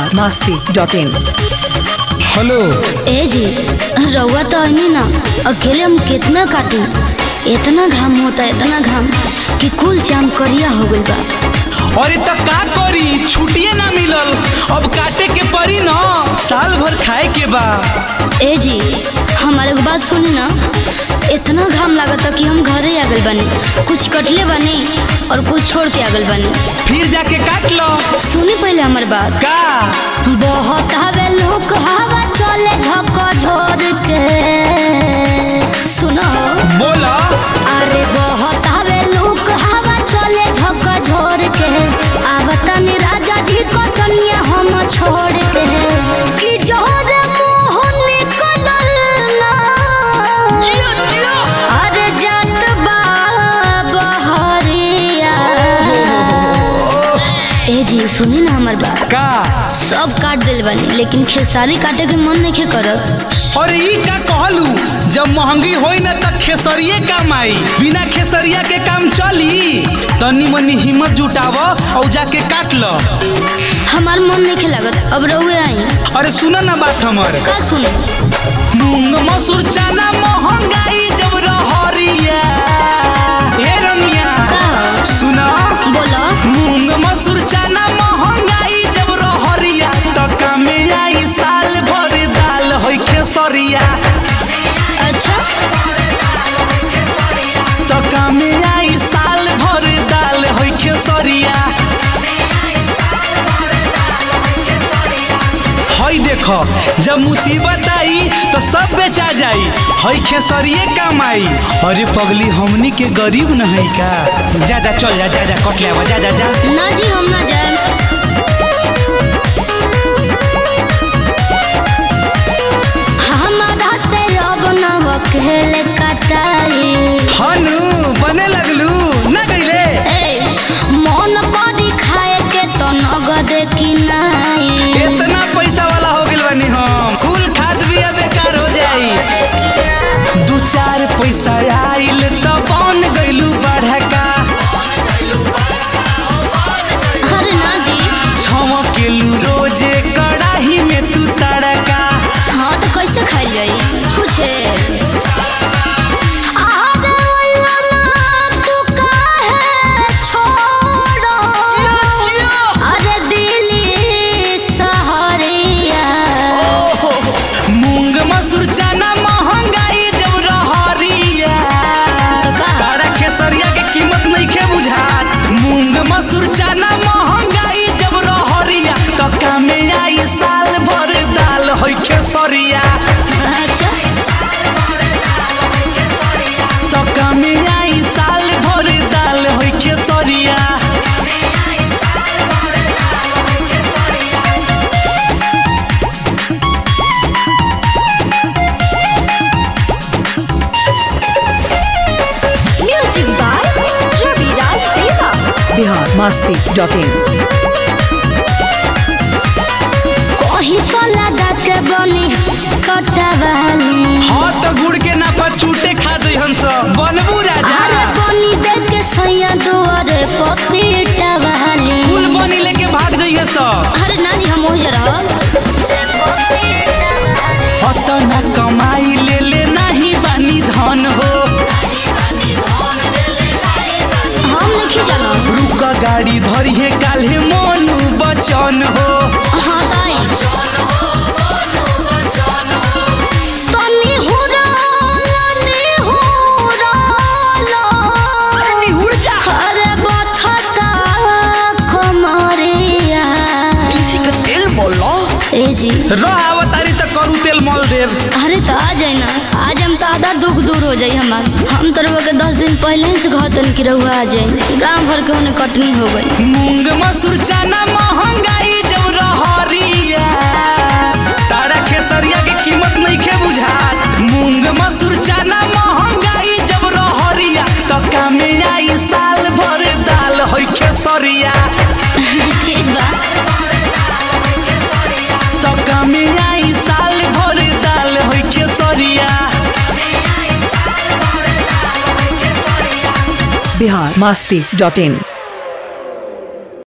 Bihar Masti dot in hello ए जी रउआ तो अनी ना अकेले हम कितना काटू इतना घाम होता इतना घाम कि कुल चाम करिया हो गइल बा अरे तो का करी छुट्टिए ना मिलल अब काटे के पड़ी न साल भर खाए के बा ए जी हमारे को बात सुनी ना इतना घाम लागता कि हम घरे आ गइल बानी कुछ कटले बानी और कुछ छोड़ के आ गइल बानी फिर जाके काट लो सुनी पहले हमार बात का बहुत हवे लोग हवा चले झको झोर के सुनो बोला अरे बहुत हवे लोग हवा चले झको झोर के आवतनी राजा जी को कनिया हम छोड़ के कि जोर मुंह निकलल ना अरे जात बा बहरिया ए जी सुनी ना हमार बात का सब काट दिल बानी लेकिन खेसारी काटे के मन नहीं करत और ई का कहलू जब महंगी होई ना त खेसरिए काम आई बिना खेसरिया के काम चली तनी मनी हिम्मत जुटाव और जाके काट लो हमार मन नहीं लागत अब रहुए आई अरे सुना ना बात हमर का सुने मूंग मसूर चना महंगाई जब रहरिया हे रनिया का सुना बोलो मूंग मसूर चना महंगाई जब रहरिया त कामे आई साल भर दाल होई खेसरिया अच्छा त कामे आई साल भर दाल होई खेसरिया हई देखो जब मुसीबत आई तो सब बेचा जाई हई खेसरिए काम आई अरे पगली हमनी के गरीब न है का जा जा चल जा जा जा कट ले आवा, जा जा जा ना जी हम ना जाए हमारा से अब न खेल कटाई हनु बने लगलू ना गईले ए मन करी खाए के तो नगद की नहीं इतना पैसा वाला हो गइल बानी हम कुल खाद भी अब बेकार हो जाई दू चार पैसा आइल त बन गइलू बढ़का अरे ना जी छमकेलू रोजे कड़ाही में तू तड़का हाँ तो कैसे खाई जाई पूछे आगे वाला ना तू काहे छोड़ो अरे दिल्ली सहरिया मूंग मसूर चना महंगाई जब रहरिया तो का? तारा खेसरिया के कीमत नहीं के बुझात मूंग मसूर चना महंगाई जब रहरिया तो कामे आई साल भर दाल होई खेसरिया अच्छा तो कामे आई साल भर दाल होई खेसरिया म्यूजिक बाय रवि राज देवा बिहार मस्ती डॉट इन कहीं तो लगा के बनी कटवाली हाँ तो गुड़ के नापा चूटे खा दई हंस बनबू राजा अरे बनी देख के सैया दुआरे पपीटा वाली फूल बनी लेके भाग जाइए सब अरे ना जी हम वही रहब अतना कमाई ले ले नहीं बानी धन हो हम नहीं जाना रुक गाड़ी धरी है काल्हे मोनू बचन हो हाँ ताई तनी हुराला नी हुराला अरे बथता कमरिया ए जी रह अवतारी तो करू तेल मल देव अरे तो आ जाए ना आज हम तो आधा दुख दूर हो जाए हमार हम तो रउआ के दस दिन पहले ही से कहतन कि रहुआ आ जाए गांव भर के उन्हें कटनी हो गई मूंग मसूर चना महंगाई जब रहरिया तारा खेसरिया के कीमत नहीं के बुझात मूंग मसूर चना महंगाई जब रहरिया तो कामे आई साल भर दाल होई खेसरिया ठीक बा तो कामे आई साल भर दाल होई खेसरिया बिहार मस्ती डॉट इन